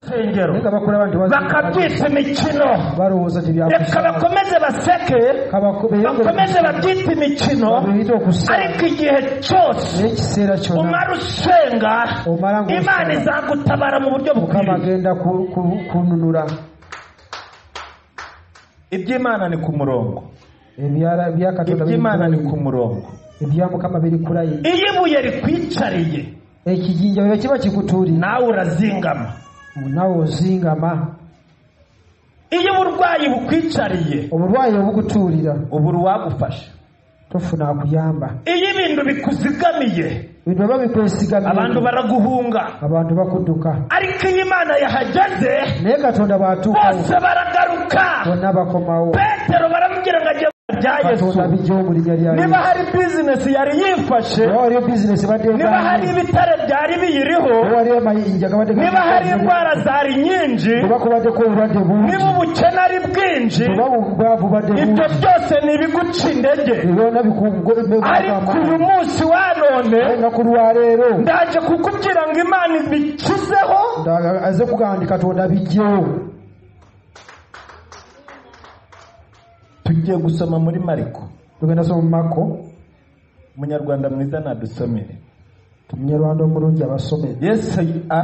rusengero naye nga bakola abantu bakabyita imikino balowooza reka tebyakusa bakomeze baseke bakomeze babyite imikino babiyita okusa ariko igihe cyose naye ekiseera kyona umara usenga omala imana ngaosa izagutabara mu buryo mukama bukwiriye agenda ku- ku- kununula iby'imana ni ku murongo Ebyala- ebya katonda biri iby'imana ni ku ku- murongo ebya mukama biri kulayi iyo ibuye rikwicariye ekijinja bwe kiba kikutuulira nawe urazingama nawe ozingama iyo uburwayi bukwicariye obulwayi obukutuulira ubu uwagufasha tofuna akuyamba iyo ibintu bikuzigamiye bintu baba abantu bikwesigamye baraguhunga abantu bakudduka ariko iyo imana yahageze naye katonda bw'atuukawo bose baragaruka bonna bakomawo petero baramubwira ngo ajye mu bya yesu katonda bijja mu linnya lya niba yesu hari bizinesi yari yifashe oba waliyo bizinesi badde niba hari oba ibitare byari biyiriho waliyo amayinja gabadde niba hari indwara zari nyinshi oba kubaddeko obulwadde bungi niba ubukene ari bwinshi oba obwavu badde bungi ibyo byose ni ibiguca intege ebyona ariko bikumugolmekama uyu munsi wa none olunaku lwaleero ndaje kukubwira ngo imana ibikizeho nda- aze kugaa nti katonda bijjewo tugiye gusoma muri mariko tugenda soma mumako umunyarwanda mwiza nadusomere munyarwanda omulungi abasome yesu a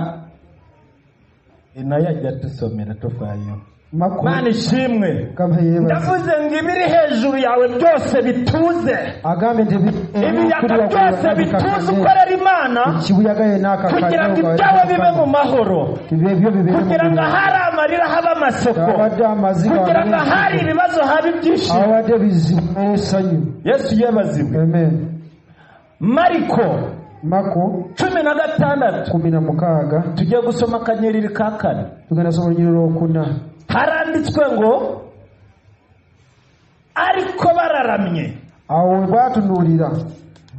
e nayo ajya atusomera tuvayo mako mana ishimwe kama yeebaza ndavuze ngo ibiri hejuru yawe byose bituze agambye nti ebi- ibiyaga ebikulira ku byose buyagadi bituze kakane. ukorera imana ikibuyaga yena kugira ngo ibyawe bibe mu mahoro ebyo bibere mu kugira ngo bulamu. ahari amarira habe amasoko abadde amaziga kugira ngo ahari ibibazo habe ibyishimo abadde bizibu n'essanyu yesu yabazibwe amen mariko mako cumi na gatandatu kumi na mukaaga tujye gusoma akanyeriri ka kane tugenda soma olunyiri lwokuna haranditswe ngo ariko bararamye awo we batunuulira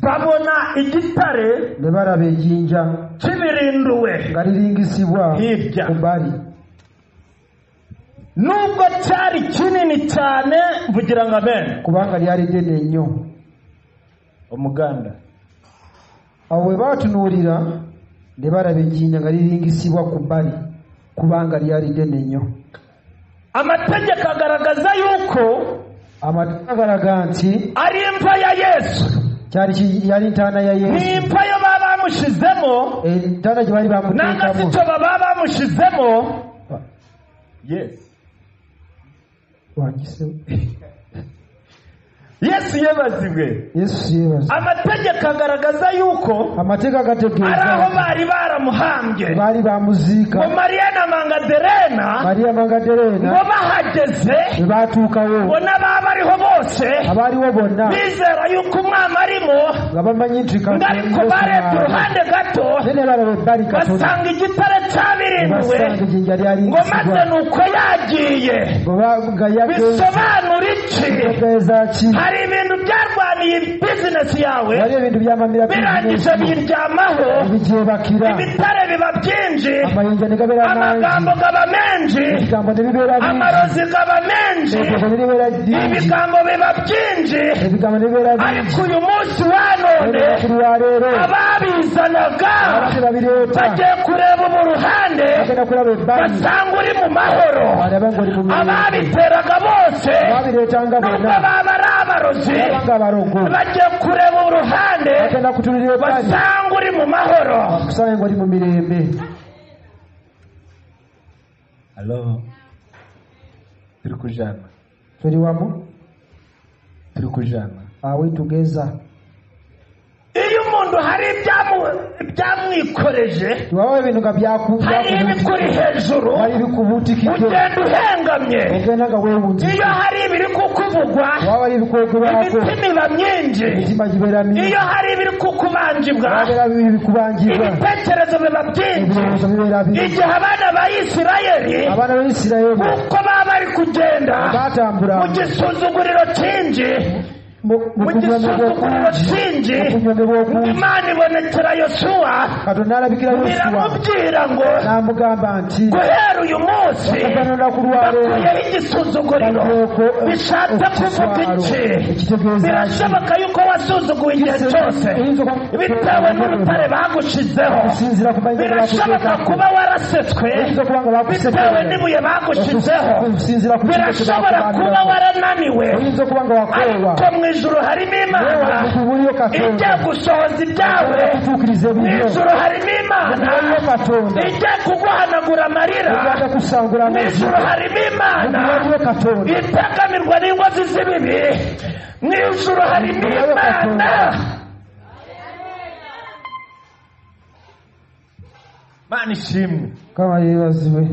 babona igitare ne balaba ejjinja kibirinduwe nga liringisibwa Hirya. ku bbali nubwo cyari kinini cyane mvugira ngo abene kubanga lyali ddene nnyo umuganda awo we baatunuulira ne balaba ejjinja nga liringisibwa ku bbali kubanga lyali ddene nnyo amategeko agaragaza yuko amateeka galaga nti ari imva ya yesu kyali ki- yali ntaana ya ni yesu imva yo baba bamushizemo entaana gye baali bamuteekamu n'agasito baba bamushizemo wakise yesu yabazibwe yesu yeebaza amategeko agaragaza yuko amateeka ari aho gategeeza bari baramuhambye baali bamuziika mu mariya na mangaderena mariya ngo magadereena bahageze bwe baatuukawo bona baba bariho bose abaaliwo bonna bizera yuko umwami arimo nga bamanyi nti ngo ariko barebye uruhande gato nene balaba ebbali katono basanga igitare cyabirinduwe basanga ejjinja ngo maze lyalingisibwa ni uko yagiye nga yageeza bisobanura iki ki hari ibintu byarwaniye bizinesi yawe wali ebintu byamamira birangije biryamaho bigyebakira ibitare biba byinji amayinja ne gabeera amagambo mangi gaba menshi ebigambo ne bibeera bingi amarozi gaba menshi ebyogo ne bibeera bingi ibigambo biba byinji ebigambo ne bibeera bingi ariko uyu munsi wa none olwera ku lwaleero ababizanaga abadde babireeta bagiye kureba ubu ruhande bagenda kulaba ebbali basanga uri mu mahoro balaba ng'oli mu mirembe ababiteraga bose babireetanga nubwo bonna baba ari abarozi babanga abalogo bagiye kureba uruhande bagenda kutunulira ebbali basanga uri mu mahoro bakusanga ng'oli mu mirembe halo turi kujana tuli wamu turi kujana awitugeza iyo umuntu hari ibyamu- ibyamwikoreje tiwaba ebintu nga byaku- hari byakubuutikidde ibikuri hejuru wali bikubuutikidde ugenda uhengamye ogenda nga weewunzi iyo hari ibiri kukuvugwa waba ari ebikwegerwako imitima iba myinji emitima gibeera mingi iyo hari ibiri kukubanjibwa wabeera bibiri bikubangibwa ibitekerezo biba byinshi ebirowoozo bibeera bingi igihe abana ba isirayeli abaana ba isirayiri uko baba bari kugenda baatambula mu gisuzuguriro cyinshi mu gisuzuguriro kingi okunyomebwa okungi imana ibonekera yosuwa katonda alabikira yoswa biramubwira ngo n'amugamba nti guhera uyu munsi okugana olunaku lwaleero bakuyeho igisuzuguriro bakuweeko bishatse kuvuga iki ekitegeeza ki birashoboka yuko wasuzuguwe igihe cyose bitewe n'urutare bagushizeho okusinziira ku manyi birashoboka kuba warasetswe oyinza okuba nga bitewe bakusekerera n'ibuye bagushizeho okusinziira ku kintu kye birashobora kuba bakubanirako warananiwe oyinza okuba nga wakoolwa ariko mu ijuru harimo imana wewakubuliyo ijya katonda gusohoza ibyawe okutuukiriza mu ebibyo ijuru harimo imana okubuliyo katonda ijya kuguhanagura amarira ogenda kusangula mu amazzi ijuru harimo imana okubuliyo katonda itaganirwa n'inkozi z'ibibi mu ijuru harimo imana mana ishimwe kama yeebazibwe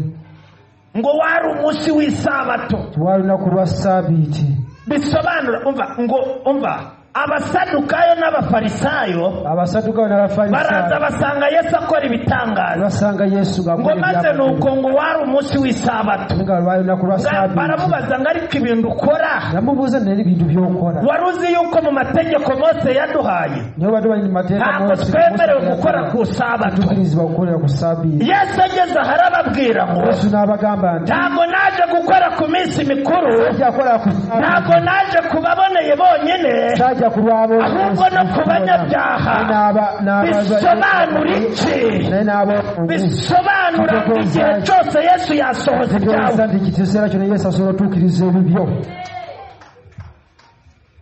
ngo wari umunsi w'isabato twali lunaku lwa saabiiti bisobanura umva ngo umva abasadukayo n'abafarisayo abasadukayo baraza n'abafarisayo basanga yesu akora ibitangazo basanga yesu ngo maze ni ngaakolaalunaku uko ngo wari umunsi w'isabato lwali lunaku lwa Ba- saabiiti baramubaza ngo ariko ibintu ukora namubuuza naye ebintu by'okola wari uzi yuko mu mategeko mose yaduhaye nibo badde bali mu mateeka ntabwo Mose- twemerewe Mose gukora ku sabato tukirizibwa kukolera ku saabiiti yesu ageze ahari ababwira ngo yesu n'abagamba nti ntabwo naje gukora ku minsi mikuru sajja kukolera ku saabiiti ntabwo naje kubaboneye bonyine sajja ku lwabo ahubwo no ku banyabyaha bisobanura iki naye n'abooza bisobanura ngo igihe cyose yesu yasohoza ibyawe nti kikiseera kyono yesu asobola otuukiriza ebibyo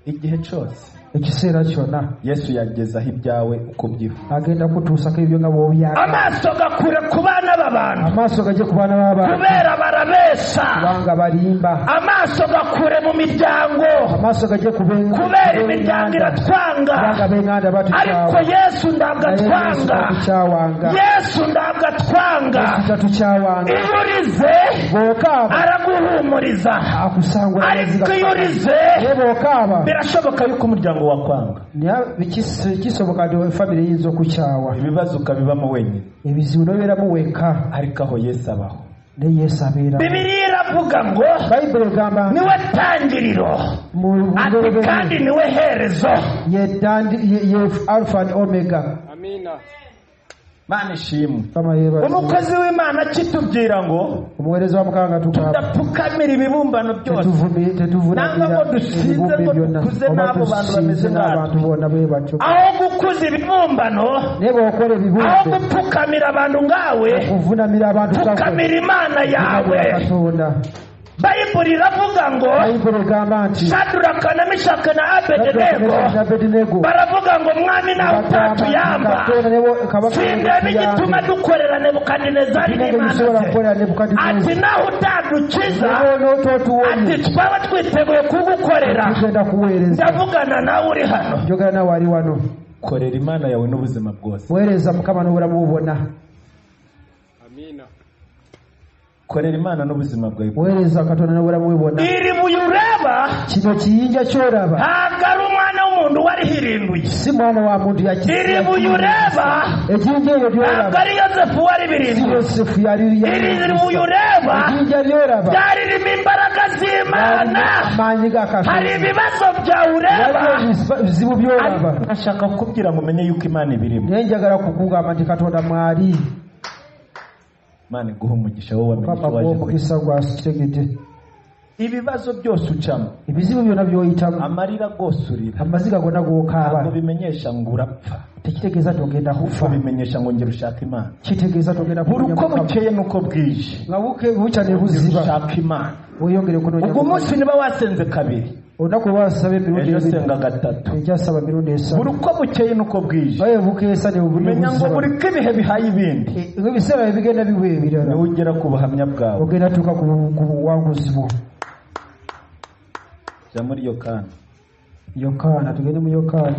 igihe cyose ekiseera kyonna yesu yagezaho ibyawe uko byifuza agenda kutuusako ebyo nga bw'obyagala amaso gakure ku bana b'abantu amaaso gajje ku baana b'abantu kubera barabeshya kubanga balimba amaso gakure mu miryango amaaso gajje ku b'enga- kubera imiryango iratwanga kubanga b'enganda ariko batukyawa yesu ntabwo naye yesu atwanga tatukyawanga yesu ntabwo atwanga tatukyawanga iyo urize bw'okaaba araguhumuriza akusangula ariko iyo urize naye bw'okaaba birashoboka yuko umuryango wakwanga naye bikis- kisoboka nti famire eyinza okukyawa ibibazo ukabibamo wenyine ebizibu n'obeeramu weka ariko aho yesu abaho ne yesu abeera bibiliya iravuga ngo bayibuli egamba niwe tangiriro mu ati ngolobe kandi niwe herezo ye dandi ye- ye alpha and omega mana ishimwe kama yebaza umukozi w'imana kitubwira ngo omuweereza wa mukama nga tugamba tudapfukamira ibibumbano byose tetuvumi- Nanga ngo tetuvunamira dusinze ebibumbe ngo byonna dukuze oba n'abo bantu tusinze bameze n'abantu bonna bwe batyo aho gukuza ibibumbano naye bw'okola aho ebibumbe gupfukamira abantu ngawe okuvunamira abantu gakola pfukamira imana yawe katonda bayibuli iravuga ngo bayibuli egamba nti shaduraka na mishaka na abedenego abedenego baravuga ngo mwami nawe utatuyamba sindebe igituma dukorera nebukadinezari n'imana ntibisobola ze kukolera nebukadineza ati nawe utadukiza ati nototuwonye twaba twiteguye kugukorera tugenda kuweereza ndavugana nawe uri hano njogera nawe ali wano korera imana yawe n'ubuzima bwose weereza mukama n'obulamu bubona korera imana n'ubuzima bwawe weereza katonda n'obulamu bwe bwonna iri buye ureba kino kiyinja ky'olaba ntabwo ari umwana w'umuntu wari hirinduye si mwana wa muntu iri yakiri buye ureba ejinja eryo ntabwo lyolaba ari yosefu wari si birinduye yosefu yali iri buye ureba ejinja lyolaba ryaririmo imbaraga z'imana amaanyi ga hari katonda ibibazo byawe ureba waliwo bizibu byolaba bashaka kukubwira ngo umenye yuko imana ibirimo naye njagala kukugamba nti katonda mwali imana iguha umugisha wowe wamenye mukama icyo waje kugira gw'omukisa gwasitegedde ibibazo byose ucamo ebizibu byonna by'oyitamu amarira gose urira amaziga gonna ntabwo g'okaaba bimenyesha ngo urapfa tekitegeeza togenda kuko kufa bimenyesha ngo njye rushaka imana kitegeeza togenda buri kunoonya uko Mukama. bukeye n'uko bwije nga buke- bukya ne buziba rushaka imana weeyongere kunoonya ubwo Mukama. munsi niba wasenze kabiri olunaku lwasaba emirundi ejo ebiri senga gatatu ekyasaba mirundi buri esatu uko bukeye n'uko bwije bayebuka esani menya ngo buri ko ibihe bihaye ibindi ebiseera ebigenda biwa ebirala niwe ugera ku buhamya bwawe ogenda tuuka ku bu- ku buwanguzi bwo jya muri iyo kandi yokaana tugende mu yokaana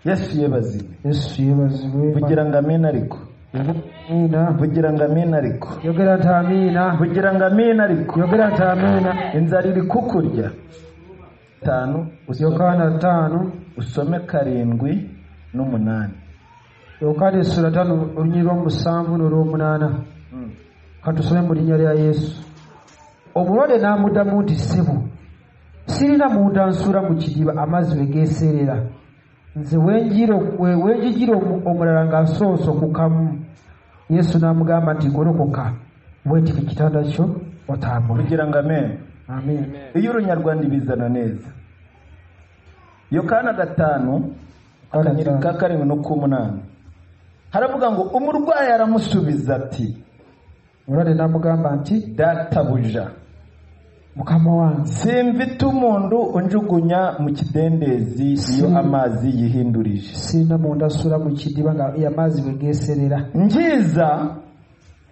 yesu yebaziwe yesu yeebazibwe vugira ngo amena ariko amiina vugira ngo amena ariko yogera nti amiina vugira ngo amena ariko yogera nti amiina inzara iri kukurya tanu usome, yokaana ttaano usome karindwi n'umunani yokaana essula ttaano olunyiri lw'omusanvu n'olw'omunaana Mm. katusome mu linnya lya yesu omulwadde n'amuddamu nti ssebo sirina munda nsula mu kidiba amazzi we geeseerera nze wenjigira omulala nga nsoose okukamu yesu n'amugamba nti golokoka weetika ekitanda kyo otambule kugira ngo amen amen iyo urunyarwanda ibizana neza yokaana gatanu akanyiri ka karindwi n'ok'umunani haravuga ngo umurwayi aramusubiza ati omulwadde n'amugamba nti databuja mukama wange simvita umuntu unjugunya mu kidendezi iyo Si. amazi yihindurije sirina munda nsula mu kidiba nga amazzi we geeserera njiza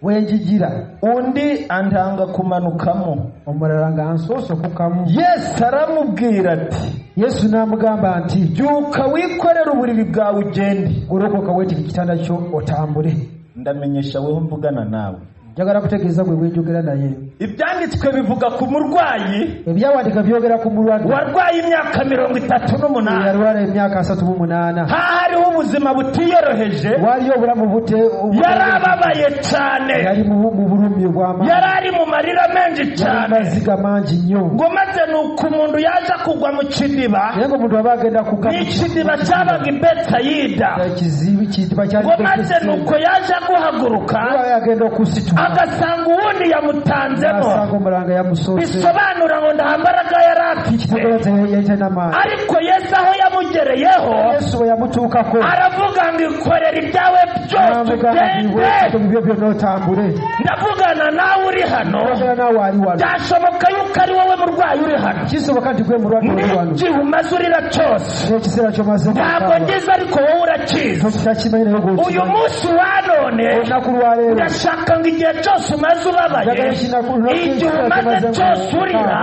wenjigira undi antanga kumanukamo omulala nga nsoose okukamu yesu aramubwira ati yesu n'amugamba nti byuka wikorere uburiri bwawe ugende golokoka weetika ekitanda kyo otambule ndamenyesha weho mvugana nawe njagala kutegeeza gwe bwenjogera naye ibyanditswe bivuga ku murwayi ebyawandiika byogera ku mulwadde warwaye imyaka mirongo itatu n'umunani yalwala emyaka asatu mu munaana aha hariho ubuzima butiyoroheje waliyo obulamu bute obute- yari ababaye cyane yali mu mu bulumi obw'amaanyi yari ari mu marira menshi cyane amaziga mangi nnyo ngo maze ni uko umuntu yaza kugwa mu kidiba naye ngaomuntu aba agenda n'ikidiba cyabaga i betayida kukakiziba ngo maze ni uko yaje guhaguruka agenda okusitula agasanga uwundi yamutanzemo asanga omulanga yamusoose bisobanura ngo nta mbaraga yari afite kitegeeza yali talina maanyi ariko yesu aho yamugereyeho yesu bwe yamutuukako aravuga ngo ikorera ibyawe byose n'amugamba nti ugende weetuke mu bibyo byonna otambule ndavugana nawe uri hano ogera naawe ali wano byashoboka yuko ari wowe murwayi uri hano kisoboka nti gwe mulwadde oli wano n'igihe umaze urira cyose n'ekiseera kyomaze ntabwo ngize ariko wowe urakizi tokitakimanyi naye uyu gweokimanyi munsi wanone olunaku lwaleero ndashaka ngo igihe cyose umaze ubabaye njagala kinaku igihe umaze cyose urira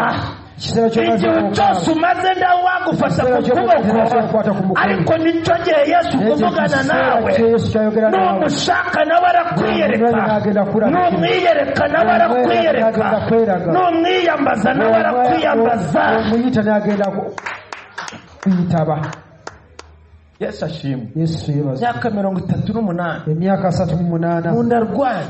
ekiseera igihe cyose umaze ndawe wagufasha ku kuboko ariko nicyo gihe yesu kuvugana nawe kyayogera nawe numushaka nawe arakwiyereka n'agenda kuraba numwiyereka nawe arakwiyereka N'agenda kweraga. numwiyambaza nawe arakwiyambaza omuyita n'agenda ku- kuyitaba yesu ashimwe yesu yebaza imyaka mirongo itatu n'umunani emyaka asatu mu munaana umuntu arwaye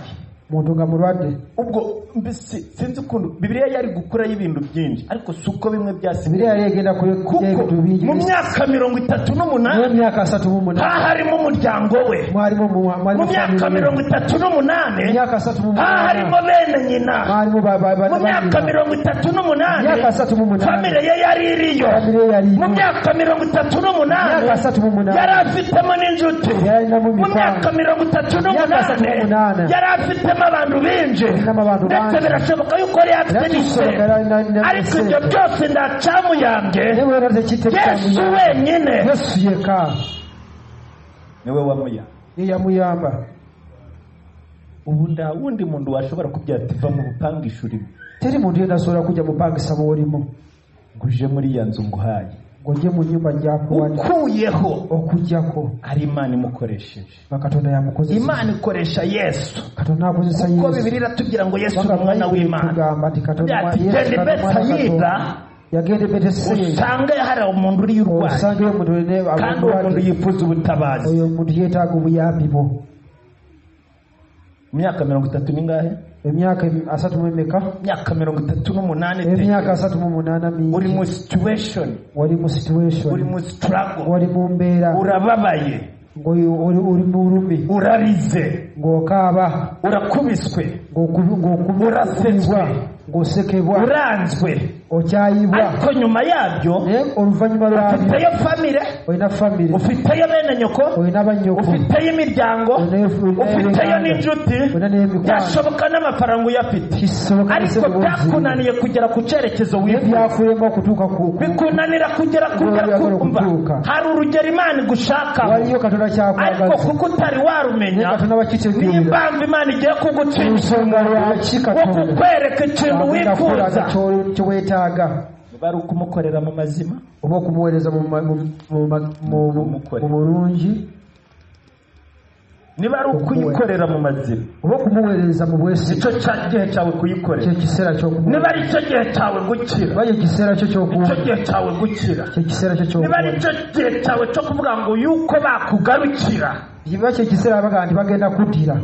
muntu nga mulwadde ubwo mbese sinzi ukuntu bibiriya yari gukuraho ibintu byinshi ariko si uko bimwe ebire byasigaye yali egenda kuko kulya ebintu bingi mu myaka mirongo itatu n'umunani n'emyaka asatu mu munaana haharimo umuryango we mwalimu mu- mu mwalimu myaka mirongo itatu n'umunani emyaka asatu mu haharimo munaana bene nyina mwalimu ba- ba- ba- mu myaka ba- mirongo itatu n'umunani myaka asatu mu munaana famire ye yari iriyo famire yali mu myaka mirongo itatu n'umunani myaka asatu mu yari munaana afitemo n'incuti yalinamu mu myaka mikwano mirongo itatu n'umunani n'umunani. yari afitemo abantu binshi Afitemo abantu ndetse bangi. birashoboka yuko yari afite n'isebe ariko ibyo yalinamusente byose nta cyamuyambye newera tekiteekamu yesu wenyine yesu yeka niwe wamuya ye yamuyamba ubu nta wundi muntu washobora kubwira ati va mu bupangisho urimo teri muntu yena asobola kujja mupangisa muolimu ngo uje muri iya nzu nguhaye ng'ojje mu nyumba gyakuwadde ukuyeho okugjako ari imana imukoresheje nga katonda yamukozesa imana ikoresha yesu katonda akozesa kuko yesu bibiri iratubwira ngo yesu ni Kubanga umwana Bayibuli w'imana etugamba nti katonda Agira ati, Yesu "Genda i katonda mwana wa Bethsaida, Katonda." yagenda e Bethsaida, usanga hari umuntu uriyo urwaye osangeyo omuntu olina kandi uwo muntu abamulwadde. yifuza ubutabazi oyo omuntu yeetaaga obuyambi bwo mu myaka mirongo itatu n'ingahe emyaka em- asatu mu emeka imyaka mirongo itatu n'umunani emyaka asatu mu munaana uri mingi mu situation wali mu situation uri mu struggle wali mu mbeera urababaye ng'oyo- oli oli mu bulumi urarize ng'okaaba urakubiswe ng'oku- ng'oku- Urasetswe. ng'osekebwa uranzwe okyayibwa ariko nyuma yabyo naye oluvannyuma lwabyo ufiteyo famire olina famire ufiteyo bene nyoko olina bannyoko ufiteyo imiryango ufiteyo n'inshuti olina n'emikwano byashoboka n'amafaranga uyafite kisoboka ariko byakunaniye kugera ku cyerekezo wifuza byakurema okutuuka ku bikunanira kugera kugera Wali yakora kumva okutuuka. hari urugero imana igushakaho waliyo katonda ariko kyakwagaza kuko utari naye warumenya katonda bakitegeera n'impamvu imana igiye kugucisha ensonga lwaki wo katonda kukwereka ikintu wifuza akolaga kyeweetaaga bari ukumukorera mu mazima oba okumuweereza mu ma- mu- mu ma- mu- mu- mu bulungi niba ari ukuyikorera mu mazima oba okumuweereza mu bwesi nicyo cya gihe cyawe kuyikorera kyekiseera niba ari cyo gihe cyawe gukira oba kyekiseera kyo icyo kyokuwa gihe cyawe gukira kyekiseera kyo niba ari kyokuwa cyo gihe cyawe cyo kuvuga ngo yuko bakugarukira kiba kyekiseera bagaa nti bagenda kuddira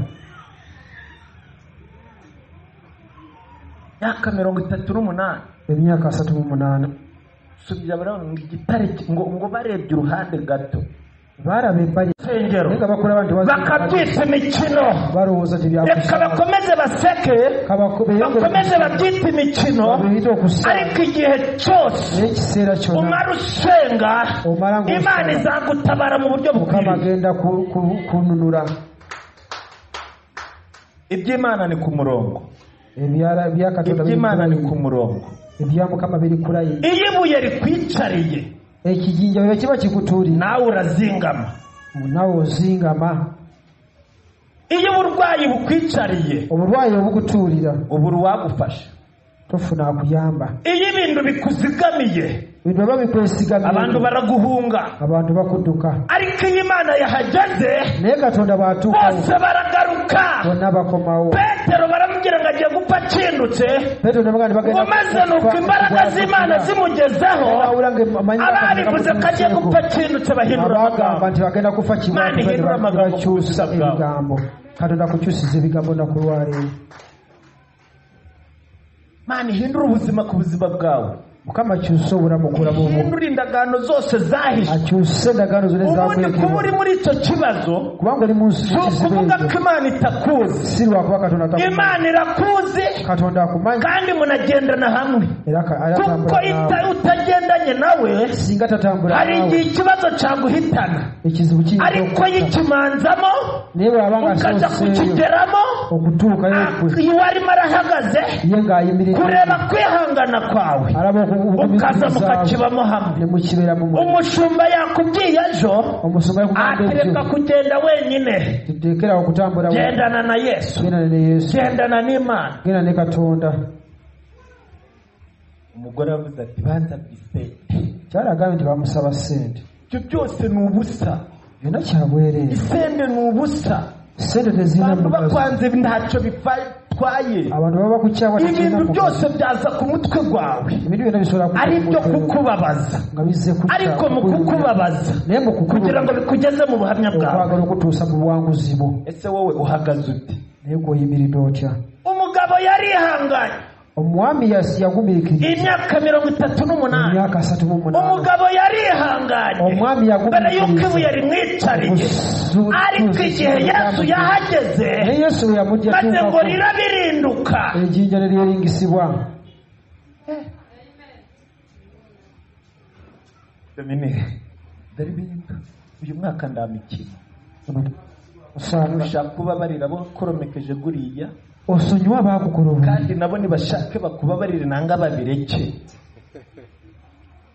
myaka mirongo itatu n'umunani emyaka asatu n'umunani subiza baravuga ngo igitare ki- ngo ngo barebye uruhande gato baraba ebbali insengero naye nga bakula banti bakabyita imikino balowooza reka tebyakusa bakomeze baseke bakomeze babyite imikino biyita okusa ariko igihe cyose naye ekiseera kyona umara usenga omala ng'osenga. imana izagutabara mu buryo mukama bukwiriye agenda ku- ku- kununula iby'imana ni ku murongo Ebyala- ebya Katonda biri ku iby'imana ni ku layini. murongo ebya mukama biri ku layini iyo ibuye rikwicariye ekijinja bwe kiba kikutuulira nawe urazingama nawe ozingama iyo uburwayi bukwicariye obulwayi obukutuulira ubu uwagufasha tofuna akuyamba iyo ibintu bikuzigamiye bintu baba abantu bikwesigamye baraguhunga abantu bakudduka ariko iyo imana yahageze naye katonda bw'atuukawo bose baragaruka bonna bakomawo petero baramubwira ngo agiye gupfa akindutse petero ne baganda ngo maze nuko imbaraga z'imana zimugezeho ababivuze ko agiye gupfa akindutse bahindura abagamba amagambo nti bagenda kufa Imana ihindura amagambo mu busa kibakyusa bwawe. ebigambo katonda akukyusiza ebigambo naku lwaleero mana ihindura ubuzima ku buzima bwawe mukama akyuse obulamu okulamu obwo ihindura indagaano zose zahishe akyuse endagaano zonna ubundi kuba uri ezakwekebwa muri icyo kibazo kubanga oli mu nsi si y'ekizibu ukuvuga ko ekyo imana itakuzi si lwakuba katonda atakumanyi. imana irakuzi katonda akumanyi kandi munagendana hamwe era ka- kuko ayatambula ita- naawe utagendanye nawe singa tatambula hari igihe naawe ikibazo cyaguhitana ekizibu kiyinza ariko okukutta. yikimanzamo naye bw'aba nga ukaza asoseeyo kukigeramo okutuukayo kwe iyo warimo arahagaze ye ng'ayimiridde kureba kwihangana kwawe araba ukaza okubugumizaabwe mukakibamo hamwe ne mukibeera mu muliro. umushumba yakubwiye ejo omusumba yakugamba atereka ebyo kugenda wenyine tuteekerawo okutambula wenyini. gendana na yesu gendana ne yesu gendana n'imana gendana ne katonda umugore avuze ati banza bisenge kyali agambye nti bamusaba ssente ibyo byose ni ubusa byonna kyabwereere isende ni ubusa sente tezirina abantu mugaso bakwanze ntacyo bitwaye abantu baba bakukyawa tekirina ibintu mugaso byose byaza ku mutwe gwawe ebintu byonna bisobola ku- ari byo kumutwe kukubabaza nga bizze kukya- ariko mu kukuyimirira. kukubabaza naye mu kugira ngo kukubabaza bikugeze mu buhamya bwawe okwagala okutuusa mu buwanguzi bwo ese wowe uhagaze ute naye gweoyimiridde otya umugabo yarihanganye omwami yas- yagumiikirira imyaka mirongo itatu n'umunani emyaka asatu mu munaana umugabo yarihanganye omwami mbere y'uko yagumiikirira ibuye rimwicariye Gusu- ariko igihe yesu yahageze naye yesu bwe yamujja maze ngo tuukako rirabirinduka ejjinja ne lyeringisibwa dominique daribinda uyu mwaka ndamikino osanga ushaka kuba barira bakoromekeje guriya osonyiwa abaakukola obubi kandi nabo nibashake bakubabarire nanga babireke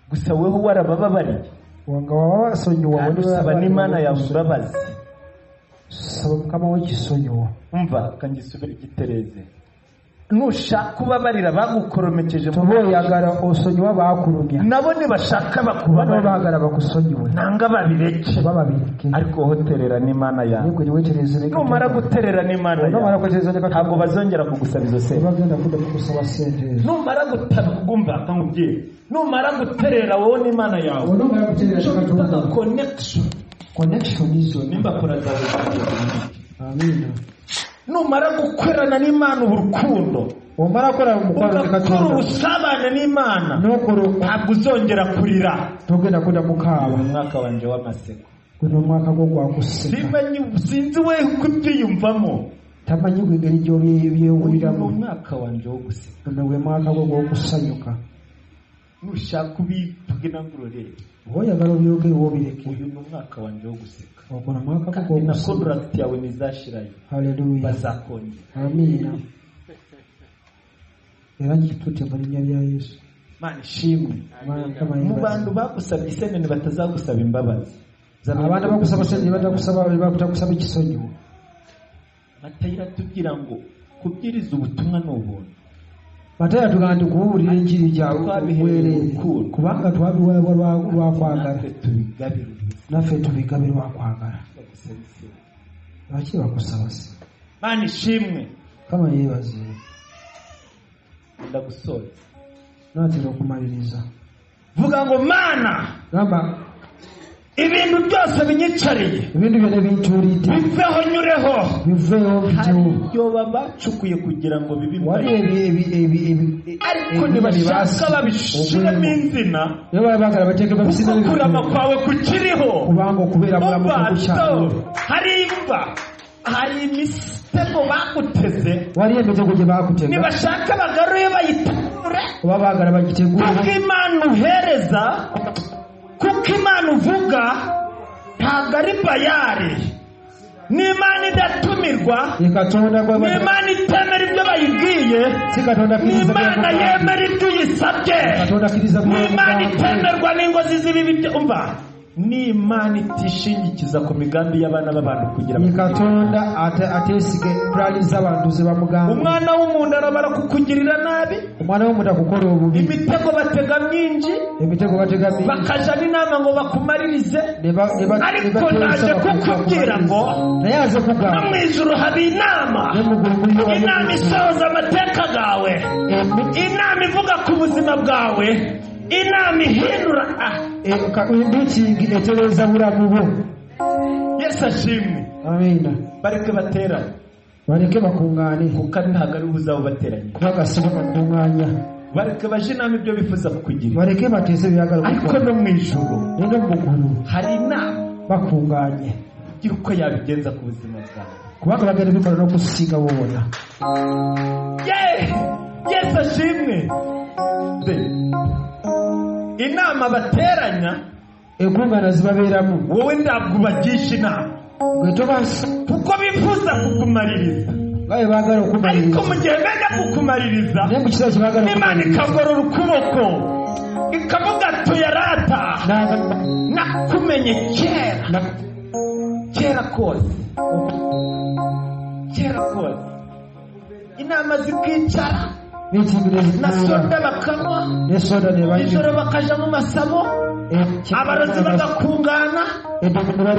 gusa weho warabababariye nga waba wasonyiwa kandi usaba n'imana yawe imbabazi saba mukama wekisonyiwa umva kangisubira igitereze nushaka ubabarira bagukoromekeje mu toba oyagala osonyiwa baakulumya nabo nibashaka bano bakubabarira baagala bakusonyiwe nanga babireke oba babireke ariko wowe terera n'imana yawe nigwe niwetereze ne numara guterera n'imana nomara yawe kwetereza ne ntabwo katonda bazongera kugusaba izo sente bagenda kudda kukusaba sente ezo numara gutagumva nkubwiye numara guterera wowe n'imana yawe onomara kutereza katonda connection connection izo nimba kora zawe zikagenda. amina numara gukorana n'imana uburukundo omara kola omukwano ne ugakora katonda ubusabane n'imana n'okola ntabwo uzongera kurira togenda kudda uyu mukaaba mwaka wanjye w'amaseko guno omwaka gwo gwakuseka simanyi sinzi we kubyiyumvamo tamanyi gwe engeri uyu ni gyobyewuliramu umwaka wanjye wo guseka guno gwe mwaka gwo gw'okusanyuka nushaka ubivuge nangurorere oba oyagala obyogerwa obireke uyu ni umwaka wanjye wo guseka okola mwaka gwo kandi na gw'okusanyuka kondaragiti yawe ntizashirayo haleluya bazakongera amina era nkitutte mu linnya lya yesu mana ishimwe mukama mu yebaze bantu bagusabye isene batazagusaba imbabazi abantu abakusaba sente ne batakusaba ne bakutakusaba ekisonyiwo matayo iratubwira ngo kubwiriza ubutumwa ni ubuntu matayo atugamba nti kubuulira enjiri gyawe obwereere kubanga twabiweebwa lwa- lwa kwagala natwe tubigabire naffe tubigabe lwa kwagala bagusaba isene lwaki bakusaba sente mana ishimwe kama yeebaze ndagusoza naatera okumaliriza vuga ngo mana gamba ibintu byose binyicariye ibintu byonna bintuulidde biveho nyureho biveewo bitewo byoba bacukuye kugira ngo wali bibimare ebi- ebi- ebi- ebi- e- ariko ebintu ntibashaka bye babishiremo inzina basi- era baba baagala bateeke babisibe kuko kurama bibitowo, kwawe kukiriho kubanga okubeera mulamu mubato kukukyalo hari imva hari imisego bakuteze wali emitego gye baakutega ntibashaka bagaruye bayiture oba baagala bagitegule kuko imana uhereza kuko imana uvuga ntabwo ari bayari n'imana idatumirwa ye katonda gwe bata- n'imana itemera ibyo bayibwiye si katonda akkiriza n'imana byamugamba. yemera ibyo uyisabye katonda akkiriza n'imana byamugamba. itemerwa n'ingozi z'ibibi byo- umva n'imana itishingikiza ku migambi y'abana b'abantu kugira ye ngo katonda ate- ateesiga pulaani z'abantu ze bamugamba umwana w'umuntu arabara kukugirira nabi omwana w'omuntu akukola obubi imitego batega myingi emitego bategami bakaja n'inama ngo bakumaririze ne ba- ne ba- ne ariko bateesa naje kukubwira bakumaliriza. ngo naye aze no kugamba mu ijuru haba inama ne mu ggulu muliyo inama banyamukisa. isohoza amateka gawe Emi- inama ivuga ku buzima bwawe inama ihindura ah, e- ka- emiti etereeza bulamu bwo yesu ashimwe amiina bareke baterane baleke bakuŋŋaane kuko ari ntabwo ari buzaba bateranye bagasiba bakuŋŋaanya bareke baje inama ibyo bifuza kukugira baleke bateese ebyagala ariko kukola no mu ijuru ne no mu ggulu hari inama bakuŋŋaanye igira uko yabigenza ku buzima bwawe kubanga bagenda bikola n'okusinga boona Ye- yesu ashimwe De. inama bateranya enkuŋŋaana zibabeeramu wowe ntabwo ubagisha inama gwe tobasi kuko bifuza kukumaririza nga bwe baagala ariko okumaliriza mu gihe benda kukumaririza naye mu kiseera kye baagala imana ikagorora ukuboko ikavuga tuyarata nakumenye kera kera kose kera kose inama zikicara n'ekibira na soda bakanywa ne soda ne ijoro bakaja mu masabo abarozi bagakungana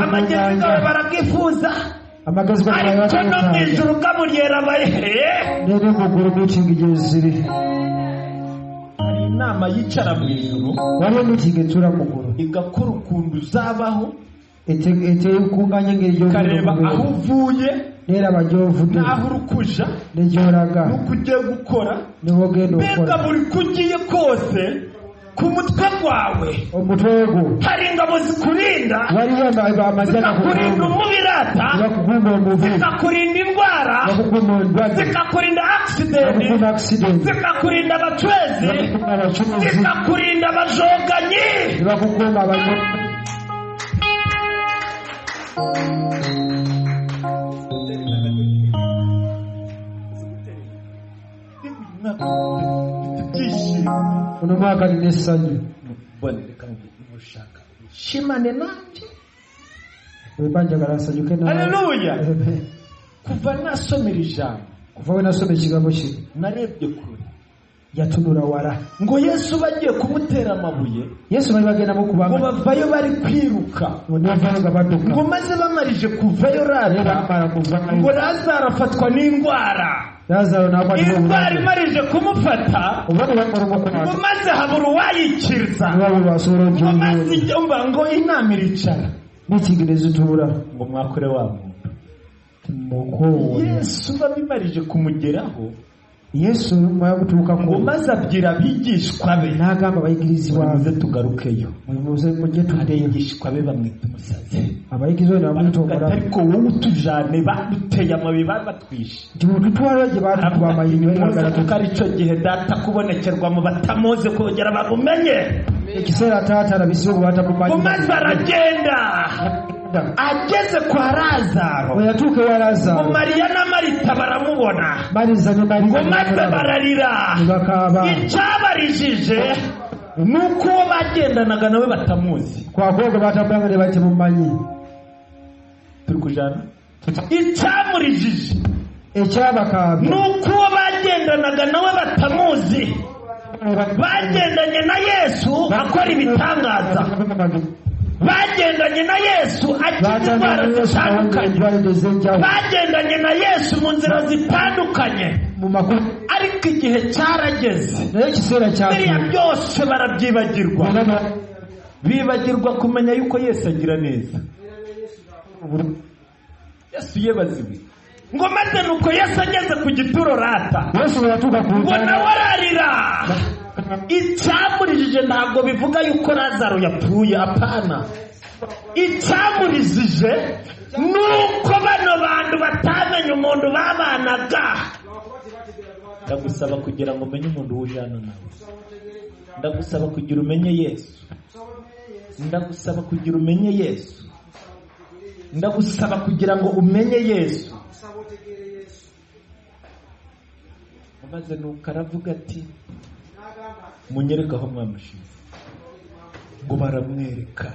amagezi gawe banywa baragifuza amagezi ariko no mu ijuru kaburyera bayihe nene mu ggulu miitingi gye ziri hari inama yicara mu ijuru waliwo miitingi etuula mu ggulu igakora ukuntu uzabaho Ete- etekuŋŋaanya engeri ikareba aho uvuye neraba gy'ovudde n'aho uri kuja ne gy'olaga n'uko ugiye gukora ne wogenda mbega okola buri ko ugiye kose ku mutwe gwawe omutwe gwo hari ingabo zikurinda waliwo ama- amagye zikakurinda gakukuuma umubirata bakukuuma omubi zikakurinda indwara bakukuuma endwadde zikakurinda akisidenti bakukuuma akisidenti zikakurinda abacwezi bakukuuma abacuruzi zikakurinda abajoganyi ne bakukuuma abanyo- ibyishimo ono mwaka nina essanyu mbone reka mubwire mushaka shimane nanjye wemba njagala nsanyuke na- haleluya kuva nasomera ijambo kuva we nasoma ekigambo kino narebye kure yatunula wala ngo yesu bagiye kumutera amabuye yesu bali bagendamu ngo kubanga bavayo bari kwiruka nevayo nga badduka ngo maze bamarije kuvayo naye rara bamala kuvayo ngo lazaro afatwa n'indwara lazaalo n'akwatibwa indwara obulwadde. imarije kumufata oba tebakoloma ngo okulaba maze habura uwayikiriza niwabo basobola ngo maze ogyonyooli ijya mba ngo inama iricara mitingi ne zituula ngo mwakure wa muntu mukowona yesu babimarije kumugeraho yesu mumala gutuukako ngo maze abwira abigishwa be n'agamba abayigirizibwa muze tugarukeyo muze mujje hari tuddeyo abigishwa be bamwita umusazi abayigirizwa ne baravuga bamwitokola ati, ariko wowe utujane baduteye amabi babatwishe nti mututwala gye baatukuba amayinyo ebagala kuko ari cyo gihe data kubonekerwa mu batamuzi kongera babumenye ekiseera taata alabisibe ngo bwe maze batamumanyi aragenda ageze kwa lazaro bwe yatuuka ewa ngo lazaalo mariya na marita baramubona mariza ne ngo maze mariza bararira ne bakaaba icyabarijije ni uko uwo bagendanaga nawe batamuzi kwakoga batambulanga ne batemumanyi turi kujana icyamurijije ekyabakaabye ni uko uwo bagendanaga nawe batamuzi bagendanye na yesu akora ibitangaza bagendanye na yesu akiza indwara zitandukanye batandukanye ez'enjawulo bagendanye na yesu mu nzira zitandukanye mu makulu ariko igihe cyarageze naye ekiseera biriya kyatuuka byose barabyibagirwa Bonna ba- bibagirwa kumenya yuko yesu agira neza yesu ye baziwe ngo maze nuko yesu ageze ku gituro rata yesu baratuka ku ngo ruganda nawe ararira icyamurijije ntabwo bivuga yuko lazaro yapfuye apana icyamurijije ni uko bano bantu batamenye umuntu babanaga ndagusaba kugira ngo umenye umuntu w'ujana nawe ndagusaba kugira umenye yesu ndagusaba kugira umenye yesu ndagusaba kugira ngo umenye yesu maze nuko aravuga ati munyereke aho mwamushize ngo baramwereka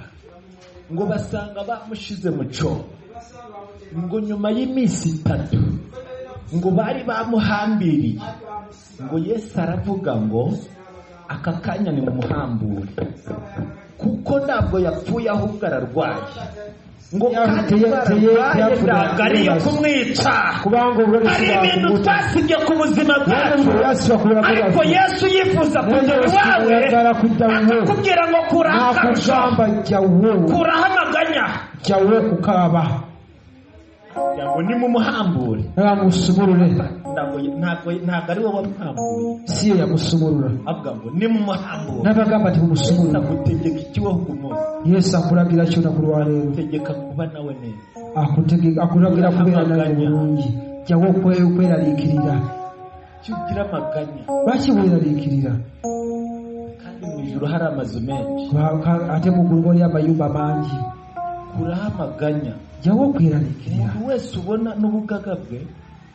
ngo basanga bamushize mu cyobo ngo nyuma y'iminsi itatu ngo bari bamuhambiriye ngo yesu aravuga ngo aka kanya ni mumuhambure kuko ntabwo yapfuye ahubwo ararwaye ngo kandi bararwaye ntabwo ariyo kumwica kubanga ubwo hari ibintu bisobanura twasibye ku buzima bwacu yasibakubira ku ariko bwacu yesu yifuza kujya iwawe yatara kujya wowe akakubwira ngo kurakaja nakugamba jya wowe kuraho amaganya jya wowe kukaba kugira ngo nimumuhambure ntamusumurure ntabwo ntabwo ntabwo ari wowe wamuhamburiye si ye yamusumurura avuga ngo nimumuhambure n'abagamba ati yesu mumusumurure agutegeka ikibaho ku munsi yesu akuragira cyo nakurwa rero agutegeka kuba nawe neza akutegeka akuragira kubera nawe bulungi jya wowe kwe kweraliikirira icyo ugira amaganya lwaki weraliikirira kandi mu ijoro hari amazu menshi ate muggulu waliyo amayumba mangi kuraho amaganya jya wowe okweraliikirira umuntu wese ubona n'ubugaga bwe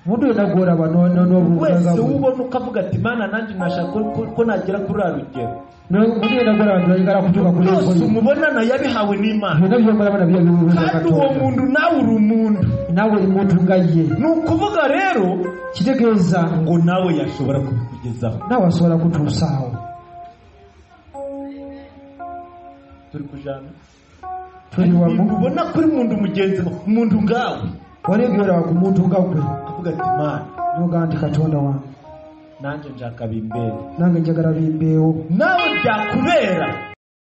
omuntu yena gwolaba no- wese n'obubagabu ubona ukavuga ati mana nanjye nashaka ko- ko nagera kuri ra rugero omuntu yena gwolaba nolengala kutuuka ku byose lengoyi umubona nayo yabihawe n'imana byonna byomulaba nabyo bibuuza kandi uwo katonda muntu nawe uri umuntu naawe oli muntu nga ye ni ukuvuga rero kitegeeza ngo nawe yashobora kubikugezaho naawe asobola kutuusaawo turi kujana tuli wamu Ibintu ubona kuri muntu mugenzi wawe umuntu ngawe wali ebyolaba ku muntu nga gwe avuga ati mana nogaa nti katonda wange nanjye nshaka bimbere nange njagala bimbeewo nawe byakubera